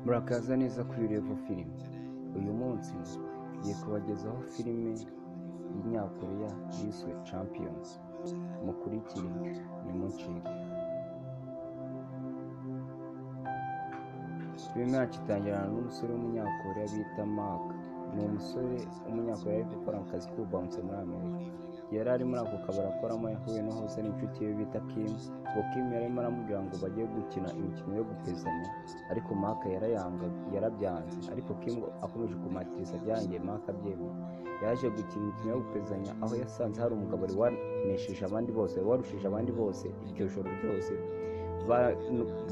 Murakaza neza kuri Level Film uyu munsi tugiye kubagezaho filime y'inyakoreya yiswe Champions mukurikire ntimucikwe filime yacu itangirana n'umusore w'umunyakoreya bita Mark ni umusore w'umunyakoreya ariko ukora mu kazi k'ububanza muri Amerika yari ari muri ako kabari akoramo yahuye n'uhoze n'inshuti ye bita Kim ngo Kim yari arimo aramubwira ngo bagiye gukina imikino yo gupezanya ariko Mark yarayanga yarabyanze ariko Kim ngo akomeje kumatiriza byanjye Mark abyemera yaje gukina imikino yo gupezanya aho yasanze hari umugabo wari wanesheje abandi bose warushije abandi bose iryo joro ryose Ba-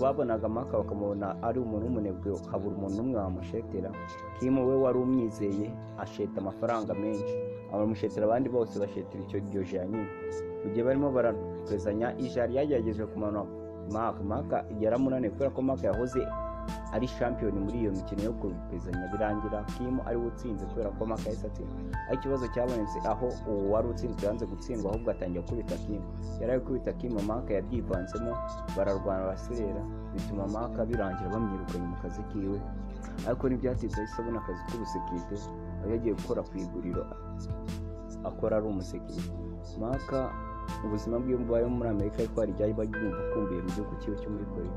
babonaga amaka bakamubona ari umuntu w'umunebwe habura umuntu umwe wamushetera kimu we wari umwizeye asheta amafaranga menshi abamushetera abandi bose bashetera icyo iryo jana nyine mu gihe barimo barapezanya ijari yagerageje kumanura maka maka yaramunaniye kubera ko maka yahoze ari shampiyoni muri iyo mikino yo kupezanya birangira kimu ariwe utsinze kubera ko maka yahise atsinda aho ikibazo cyabonetse aho uwo wari utsinzwe yanze gutsindwa ahubwo atangira kubita kimu yari ari kubita kimu maka yabyivanzemo bararwana baraserera bituma maka birangira bamwirukanye mu kazi kiwe ariko ntibyatinze ahise abona akazi k'ubusekirite aho yagiye gukora ku iguriro akora ari umusekirite maka ubuzima bwe bubayeho muri amerika ariko hari ibyari babyumva akumbuye mu gihugu cyiwe cyo muri korea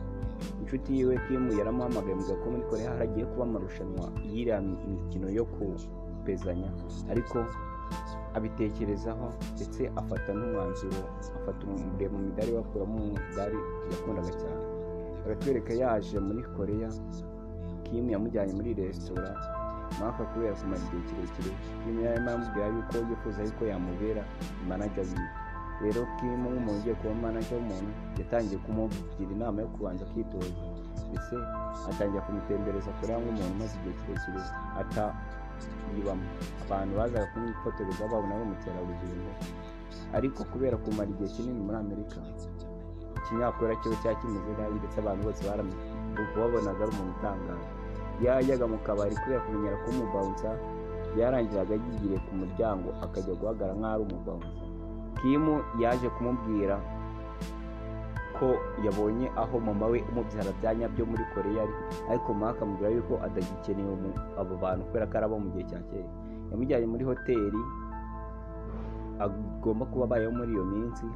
inshuti yiwe kimu yaramuhamagaye avuga ko muri korea haragiye kuba amarushanwa y'iriya mikino yo kupezanya ariko abitekerezaho ndetse afata n'umwanzuro afata umureba mu midari we akuramo umudari yakundaga cyane baratwereka yaje muri korea kimu yamujyanye muri resitora mwaka kubera kumara igihe kirekire kimu yari arimo aramubwira yuko yifuza yuko yamubera manager wiwe rero kimu nk'umuntu ugiye kuba manager w'umuntu yatangiye kumugira inama yo kubanza kwitoza ndetse atangira kumutembereza korea nk'umuntu umaze igihe kirekire atayibamo abantu bazaga kumwifotoreza babona bamukerarugendo ariko kubera kumara igihe kinini muri amerika ikinyakora kiba cyakimeze nabi ndetse abantu bose babonaga ari umuntu utangaje yajyaga mu kabari kubera kumenyera ko umubawunsa yarangiraga yigiriye ku muryango akajya guhagara nk'aho ari umubawunsa kimu yaje kumubwira ko yabonye aho mama we umubyara bya nyabyo muri koreya ari ariko mama akamubwira yuko atagikeneye umu- abo bantu kubera ko ari abo mu gihe cya kera yamujyanye muri hoteli agomba kuba abayeho muri iyo minsi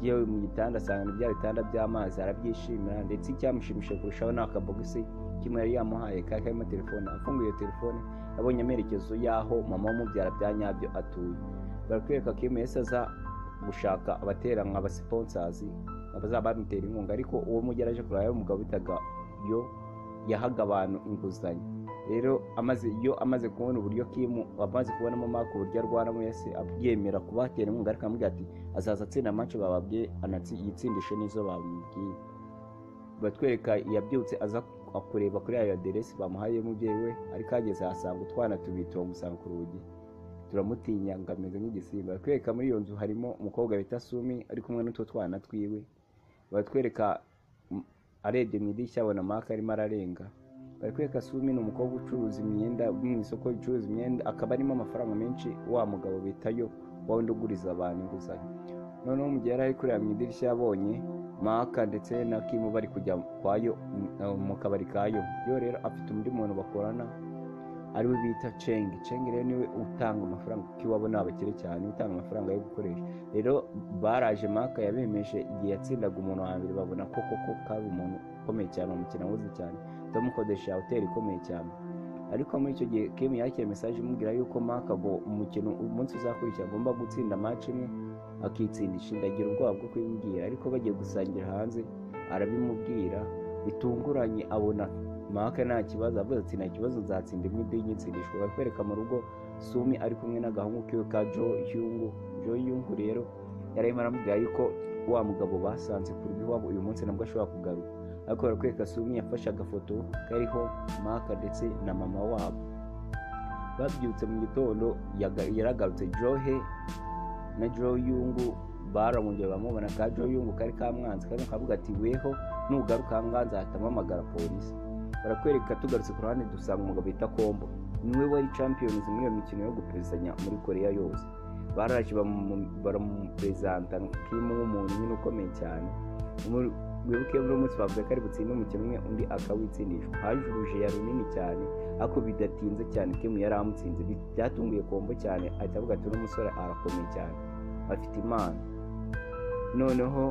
yewe mu gitanda asanga bya bitanda by'amazi arabyishimira ndetse icyamushimishije kurushaho ni akabogisi kimwe yari yamuhaye kari karimo telefone afunguye iyo telefone yabonye amerekezo y'aho mama w'umubyara bya nyabyo atuye baratwereka ko iyo yahise aza gushaka abatera nka abasiponsazi abazaba bamutera inkunga ariko uwo mugeraje kureba yari umugabo bitaga yo yahaga abantu inguzanyo rero amaze iyo amaze kubona uburyo kimu amaze kubonamo maka uburyo arwanamo yese abyemera kubatera inkunga ariko aramubwira ati azaza atsinda amace bababye anatsi- yitsindishe n'izo bamubwiye batwereka yabyutse aza kureba kuri ayo aderesi bamuhaye y'umubyeyi we ariko ageze ahasanga utwana tubiri turamusanga ku rugi turamutinya ngo ameze nk'igisimba baratwereka muri iyo nzu harimo umukobwa bita sumi ari kumwe n'utwo twana twiwe baratwereka mm, arebye mu idirishya abona maka arimo ararenga baratwereka sumi ni umukobwa ucuruza imyenda uri mu isoko ricuruza imyenda akaba arimo amafaranga menshi wa mugabo bita yo wa wundi uguriza abantu inguzanyo noneho mu gihe yari ari kureba mu idirishya yabonye maka ndetse na kimu bari kujya kwayo mm, eh, mu kabari kayo yo rero afite undi muntu bakorana ariwe bita ceng ceng rero niwe utanga amafaranga kuko iwabo ni abakire cyane utanga amafaranga yo gukoresha rero baraje maka yabemeje igihe yatsindaga umuntu wa mbere babona ko koko kari umuntu ukomeye cyane umukino awuzi cyane bamukodesha hoteli ikomeye cyane ariko muri icyo gihe kim yakira mesaje imubwira yuko maka ngo umukino umunsi uzakurikira agomba gutsinda match imwe akitsindisha inda agira ubwoba bwo kubimubwira ariko bagiye gusangira hanze arabimubwira bitunguranye abona maka nta kibazo avuze ati nta kibazo nzatsinda imwe indi nyitsindishwa bakwereka mu rugo sumi ari kumwe n'agahungu kiwe ka jo yungu jo yungu rero yari arimo aramubwira yuko wa mugabo basanze ku rugo iwabo uyu munsi nabwo ashobora kugaruka ariko barakwereka sumi yafashe agafoto kariho maka ndetse na mama wabo babyutse mu gitondo yaga- yaragarutse johe na joe yungu barongeye bamubona ka joe yungu kari kamwanze kandi kavuga ati weho nugaruka ahangaha nzahamamagara polisi barakwereka tugarutse ku ruhande dusanga umugabo bita kombo niwe wari champions muri iyo mikino yo gupezanya muri korea yose baraje bamu- baramupurezanta nk'imwe nk'umuntu nyine ukomeye cyane Muri- wibuke buri munsi bavuze ko ari butsinde umukino umwe undi akawitsindisha haje uruje ya runini cyane ariko bidatinze cyane timu yari amutsinze Bi- byatunguye kombo cyane ahita avuga ati uno musore arakomeye cyane afite impano noneho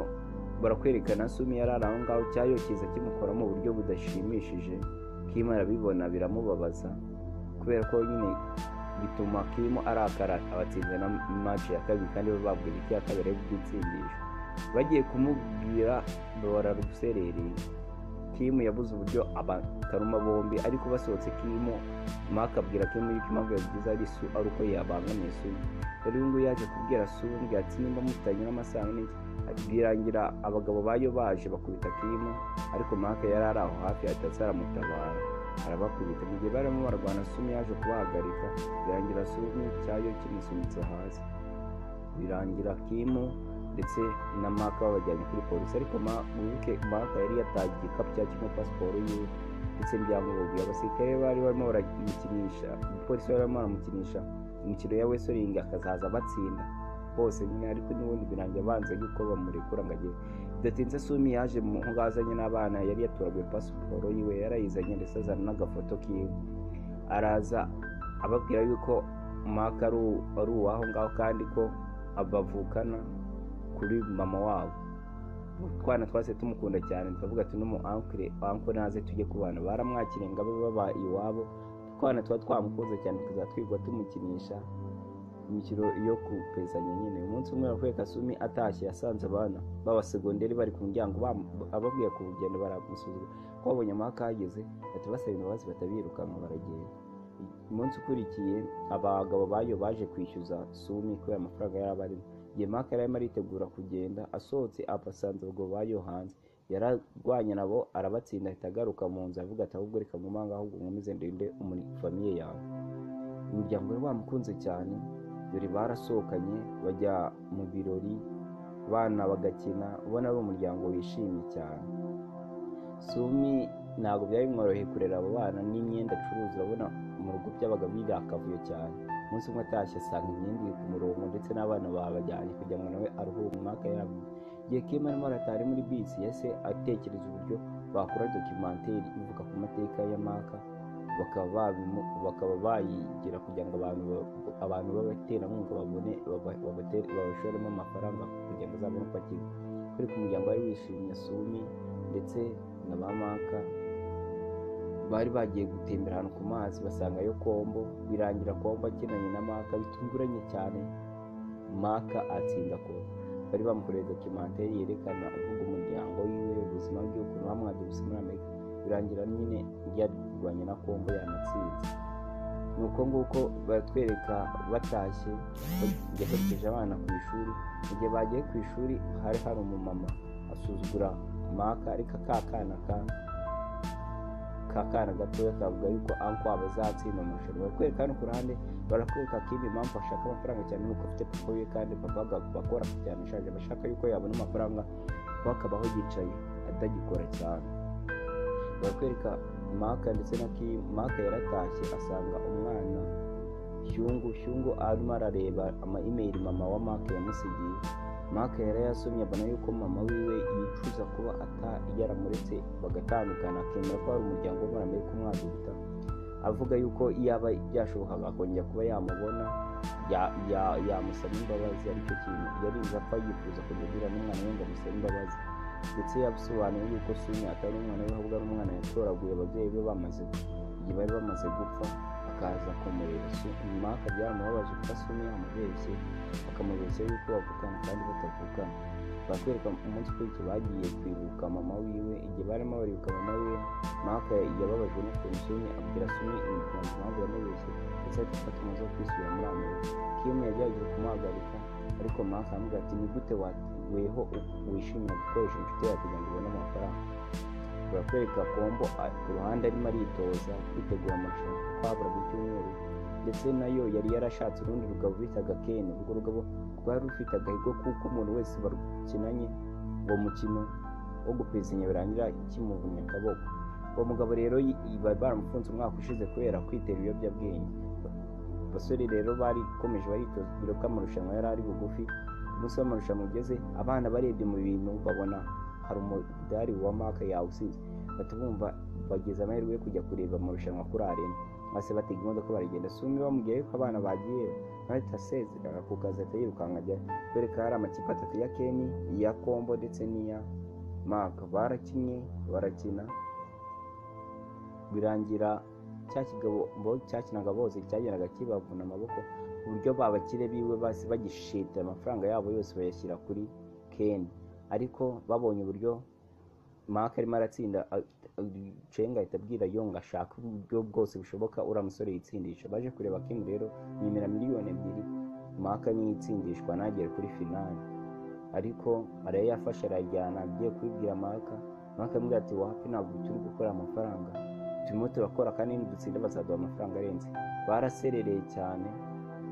barakwerekana sumi yari ari aho ngaho cyayo kiza kimukora mu buryo budashimishije kima arabibona biramubabaza kubera ko nyine bituma kimo arakara abatsinze na match ya kabiri kandi bo babwira iki ya kabiri ari bwitsindisha bagiye kumubwira bararuserereye kimu yabuze uburyo abataruma bombi ariko basohotse kimu maka abwira kimu yuko impamvu yabigize ari su ari uko yabangamiye sumi rero uyu nguyu yaje kubwira sumi ngo ati nimba mutanyura amasaha n'iki birangira abagabo bayo baje bakubita kimu ariko maka yari ari aho hafi atatse aramutabara arabakubita mu gihe barimo barwana sumi yaje kubahagarika birangira sumi cyayo kimusunitse hasi birangira kimu ndetse na maka babajyanye kuri polisi ariko Ma- wibuke maka yari yatagiye igikapu cya kirimo pasiporo yiwe ndetse n'ibyangombwa abasirikare bari barimo baramukinisha umupolisi bari barimo baramukinisha imikino ya wesoringi akazaza abatsinda bose nyine ariko n'ubundi birangiye abanza yuko bamurekura ngo agere bidatinze sumi yaje mu ngo azanye n'abana yari yaturaguye pasiporo yiwe yarayizanye ndetse azana n'agafoto kiwe araza ababwira yuko maka ari u- ari uwaho ngaho kandi ko abavukana kuri mama wabo utwana twase tumukunda cyane turavuga ati n'umu ankure ankure naze tujye kubana baramwakiriye ngo abe baba iwabo utwana tuba twamukunze cyane tukazajya twirirwa tumukinisha imikino yo kupezanya nyine umunsi umwe yavuye kasumi atashye yasanze abana b'abasegonderi bari ku muryango bam- ababwiye ku rugendo baramusuzuma ko babonye amahaka ahageze bahita basaba imbabazi batabirukanka baragenda umunsi ukurikiye abagabo bayo baje kwishyuza sumi kubera amafaranga yari abarimo igihe maka yari arimo aritegura kugenda asohotse abasanze abagabo bayo hanze yararwanye nabo arabatsinda ahita agaruka mu nzu avuga ati ahubwo reka nkomanga ahubwo nkomeze ndende umuri famiye yawe umuryango wari wamukunze cyane dore barasohokanye bajya mu birori abana bagakina ubona ari umuryango wishimye cyane sumi ntabwo byari bimworoheye kurera abo bana n'imyenda acuruza urabona mu rugo byabaga birakavuye cyane umunsi umwe atashye asanga imyenda iri ku murongo ndetse n'abana babajyanye kugira ngo nawe aruhure mu mwaka yabo igihe kim arimo aratari muri bisi yahise atekereza uburyo bakora dokimenteri ivuga ku mateka ya maka bakaba babimu- bakaba bayigira kugira ngo abantu ba- abantu b'abaterankunga babone baba- babatere- babashoremo amafaranga kugira ngo azabe bapakire kuri ku muryango wari wishimye sumi ndetse na ba maka bari bagiye gutembera ahantu ku mazi basangayo kombo birangira kombo akinanye na maka bitunguranye cyane maka atsinda kombo bari bamukoreye dokimenteri yerekana uvuga umuryango wiwe ubuzima bwe ukuntu bamwaga gusa muri amerika birangira nyine yari kurwanya na kombo yanatsinze ni uko nguko baratwereka batashye yaherekeje abana ku ishuri mu gihe bagiye ku ishuri hari hari umumama asuzugura maka ariko ka kana ka ka kana gatoya kavuga yuko anko wabo azatsinda amarushanwa barakwereka hano ku ruhande barakwereka ko iyi mpamvu ashaka amafaranga cyane nuko afite papa we kandi papa agakora akora cyane ashaje bashaka yuko yabona amafaranga kuko akabaho yicaye atagikora cyane barakwereka maka ndetse na kim maka yaratashye asanga umwana hyungu hyungu arimo arareba ama imeri mama wa maka yamusigiye maka yari yasomye abona yuko mama wiwe yicuza kuba ata yaramuretse bagatandukana akemera ko hari umuryango wo muri amerika umwaduta avuga yuko yaba byashobokaga akongera kuba yamubona ya- ya- yamusaba imbabazi aricyo kintu yarize apfa yifuza kujya agira n'umwana we ngo amusabe imbabazi ndetse yasobanuye yuko sumi atari umwana we ahubwo ari umwana yatoraguye ababyeyi be bamaze igihe bari bamaze gupfa akaza kumureba Su- maka byaramubabaje kuko sumi yamubeshye akamubeshya yuko bavukana kandi batavukana baratwereka umunsi ukurikiye bagiye kwibuka mama wiwe igihe barimo baribuka mama wiwe maka yababajwe n'ukuntu sumi abwira sumi imigambi impamvu yamubeshye ndetse ahita afata umunsi wo kwisubira muri amerika kimu yagerageje kumuhagarika ariko maka aramubwira ati ni gute wa- weho wishimira gukoresha inshuti yawe kugira ngo ubone amafaranga turakwereka kombo a- ku ruhande arimo aritoza kwitegura amarushanwa kwabura mu cyumweru ndetse nayo yari yarashatse urundi rugabo bitaga keni urwo rugabo rwari rufite agahigo kuko umuntu wese barukinanye uwo mukino wo gupezanya birangira kimuvunnye akaboko uwo mugabo rero yi- yi- bari baramufunze umwaka ushize kubera kwitera ibiyobyabwenge abasore rero barikomeje baritoza dore ko amarushanwa yari ari bugufi umunsi w'amarushanwa ugeze abana barebye mu bintu babona hari umudari wa mark yawusize bahita bumva bagize amahirwe yo kujya kureba amarushanwa kuri arena maze batega imodoka baragenda si umwe bamubwiye ko abana bagiye ahita asezerera ku kazi ahita yirukanka ajya dore ko hari amakipe atatu ya keni iya kombo ndetse n'iya mark barakinnye barakina birangira cya kigabo cyakinaga bose cyagendaga kibavuna amaboko uburyo babakire biwe basi bagishita amafaranga yabo yose bayashyira kuri keni ariko babonye uburyo mark arimo aratsinda cenga ahita abwira yo ngo ashaka uburyo bwose bushoboka uriya musore yitsindisha baje kureba keni rero yemera miliyoni ebyiri mark niyo itsindishwa ntagere kuri finali ariko arayafashe arajyana agiye kubibwira mark mark amubwira ati wapi ntabwo turi gukora amafaranga turimo turakora kandi nidutsinda bazaduha amafaranga arenze baraserereye cyane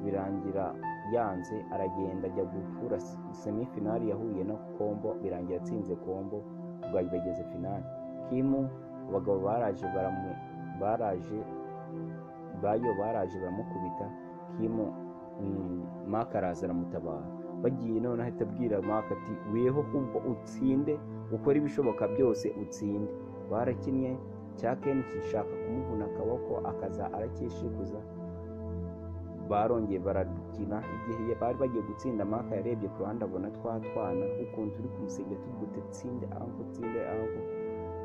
birangira yanze aragenda ajya gukura semifinali yahuye na kombo birangira atsinze kombo ubwayi bageze finali kimu abagabo baraje baramu baraje bayo baraje baramukubita kimu maka araza aramutabara bagiye none ahita abwira maka ati weho kumva utsinde ukore ibishoboka byose utsinde barakinnye cya keni kishaka kumuvuna akaboko akaza aracyishikuza barongeye barakina igihe bari bagiye gutsinda maka yarebye ku ruhande abona twa twana ukuntu turi kumusengera tugute tsinde aho tsinde aho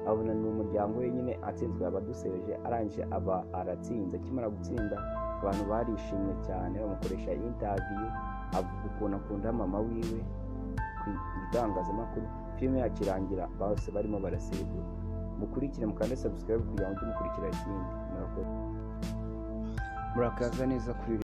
abona ni umuryango wenyine atsinzwe abadusereje arangije aba aratsinze akimara gutsinda abantu barishimye cyane bamukoresha intaviyu avuga ukuntu akunda mama wiwe ku itangazamakuru filime yacu irangira bose barimo barasegura mukurikire mukande sabusikarayibu kugira ngo mujye mukurikira ikindi murakoze murakaza neza kuri